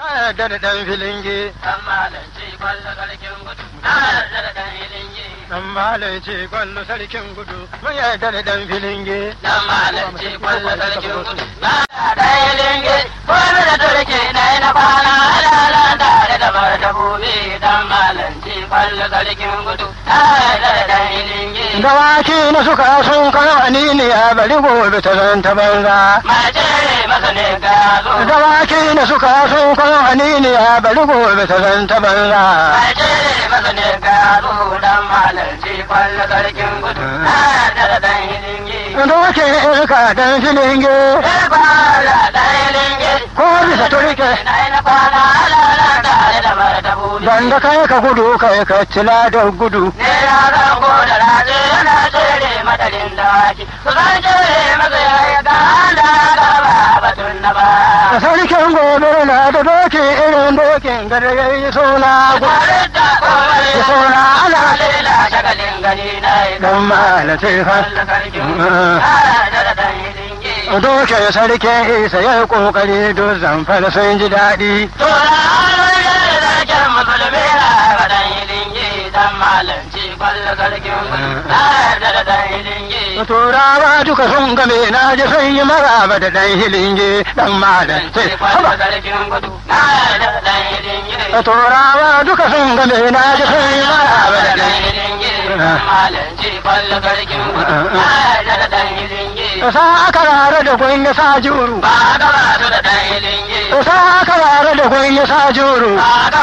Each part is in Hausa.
Na yarda da ɗan filinge. Dan malanci kwallo sarkin gudu. Na yarda da dan ilingi. Dan malanci kwallo sarkin gudu. Mun yarda da ɗan filinge. Dan malanci kwallo sarkin gudu. Na yarda da ilingi. Kwallo da turke na yi na kwana alala tare da martabobi. Dan malanci kwallo sarkin gudu. Na yarda da dan ilingi. Dawaki na suka sun kano aniniya bari gobe ta zan ta banza. Mace masa ne ga zo. Dawaki na suka sun kano aniniya bari gobe ta zan ta banza. Mace masa ne ga zo. Dan malanci kwallo sarkin gudu. Na yarda da dan ilingi. Doke irka ɗan filinge. Bala dan ilingi. Ko bisa turke. Na yi na kwana alala tare da martabobi. Dan da kai ka gudu kai ka cila da gudu. Ne yaran ko da raje yana tsere madadin dawaki. Su zan tsere masa ya yi ganda gaba batun na ba. Sarkin gobe na da doki irin dokin gada ya yi suna gudu. Tare da kowai Ya suna ana lela shagalin gani na yi dan malace fa. Kwallo sarkin da da dan hilingi. Doke sarkin isa ya yi kokari don zamfara sun ji daɗi. Tora hannun yadda sarkin musulmi na ga dan hilingi. Dan malanci kwallo sarkin da da dan hilingi. Turawa duka sun game na ji sun yi maraba da ɗan hilinge ɗan malace. Haba. Turawa duka sun game na ji sun yi maraba da ɗan Sa aka rara da kun ya sa juru. Sa aka rara da kun ya sa juru.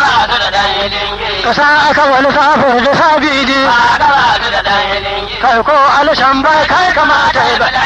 Sa aka wani safar da sa bidi. Kai ko alishan bai kai kamata ya ba.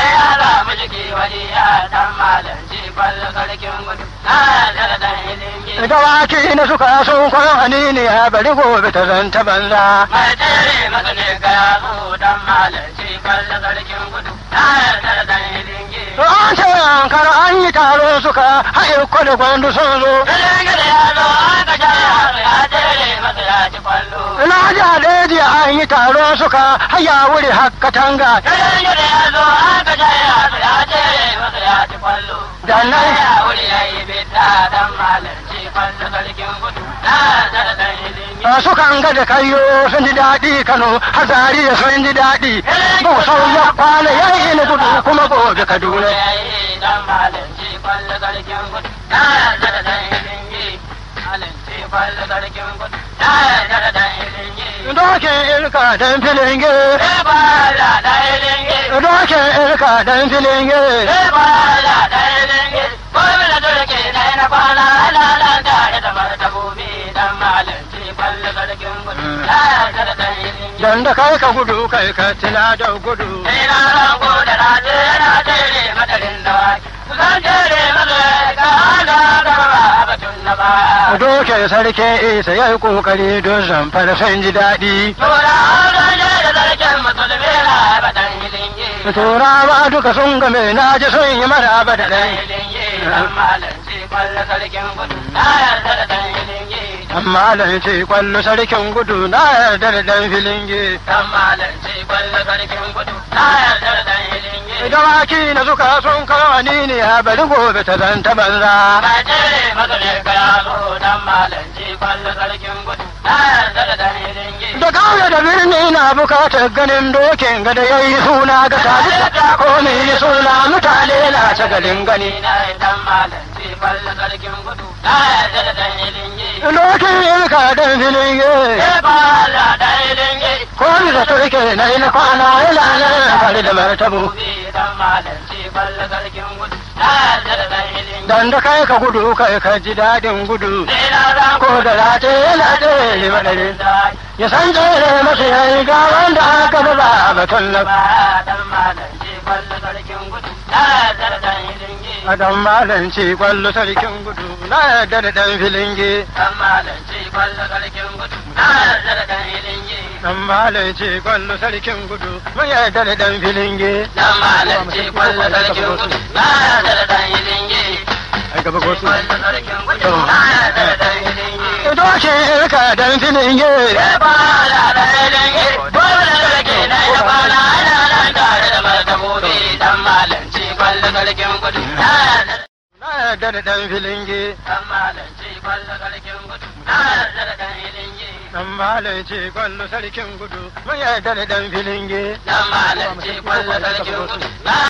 Dawaki na suka sun kwan hanini ya bari gobe ta zanta banza. Mai tere masa ne ga yazo dan malanci kwallo sarkin gudu. Na yarda da dan hilingi. To an ce an kar an yi taro suka haɗe kwada gwandu sun zo. Hilingi da yazo aka sha yaro ya tere masa ya ci kwallo. Na ji haɗe an yi taro suka haya wuri hakka tanga. Hilingi da yazo aka sha yaro ya tere masa ya ci kwallo. Da nan Ya wuri ya yi bita dan malanci kwallo sarkin gudu. Na yarda da dan hilingi. a sukan ga da kayo sun ji daɗi Kano hazari da sun ji daɗi. Busau ya kwana ya yi ni gudu kuma gobe Kaduna. Ya yi dan malanci kwallo sarkin gudu. Na yarda da dan hilingi. Malanci kwallo sarkin gudu. Na yarda da dan hilingi. Doke irka dan filinge. Ebala da hilingi. Doke irka dan filinge. Ebala da hilingi. Gwamna turke na yana kwana lalata da martabobi dan malanci kwallo sarkin gudu. Na yarda da dan hilingi. Dan da kai ka gudu kai ka tila da gudu. Ina rango da raje yana tere madarin dawaki. Zan tere masa ga hana gaba batun na ba. Doke sarkin isa ya yi kokari don zamfara sun ji daɗi. Tora zan je da sarkin musulmi na batan hilingi. Turawa duka sun game na ji sun yi maraba da ɗan. hilingi. Dan malanci kwallo sarkin gudu. Na yarda da dan hilingi. Amma ce kwallo sarkin gudu na yarda da ɗan filinge. Dan malanci kwallo sarkin gudu. Na yarda da dan hilingi. Dawaki na suka sun kawo ne a bari gobe ta zanta banza. Ba tere masa ne ka yazo dan malanci kwallo sarkin gudu. Na yarda da dan hilingi. Da kauye da birni na bukatar ganin dokin gada ya yi suna ga talita ko mai yi suna mutane na shagalin gani. na dan malanci kwallo sarkin gudu. Na yarda da dan hilingi. Dokin ilka dan filin ye. Ebala da hilingi. Ko bisa turke na yi na kwana yana nan tare da martabu. Dan malanci kwallo sarkin gudu. Na yarda da dan hilingi. Dan da kai ka gudu kai ka ji daɗin gudu. Ko da late yana tsere madare. Ya san tsere masa ya yi ga wanda aka ba a batun na. A dan malanci kwallo sarkin gudu na yarda da ɗan filinge. Dan malanci kwallo sarkin gudu mun yarda da ɗan filinge. Ai gaba gosu. Doke irka dan filinge. Na yarda da dan filinge Dan malanci kwallo sarkin gudu. Na yarda da dan ilingi. dan malai ce kwallo sarkin gudu mun yarda da dan filinge Dan malanci kwallo sarkin gudu. Na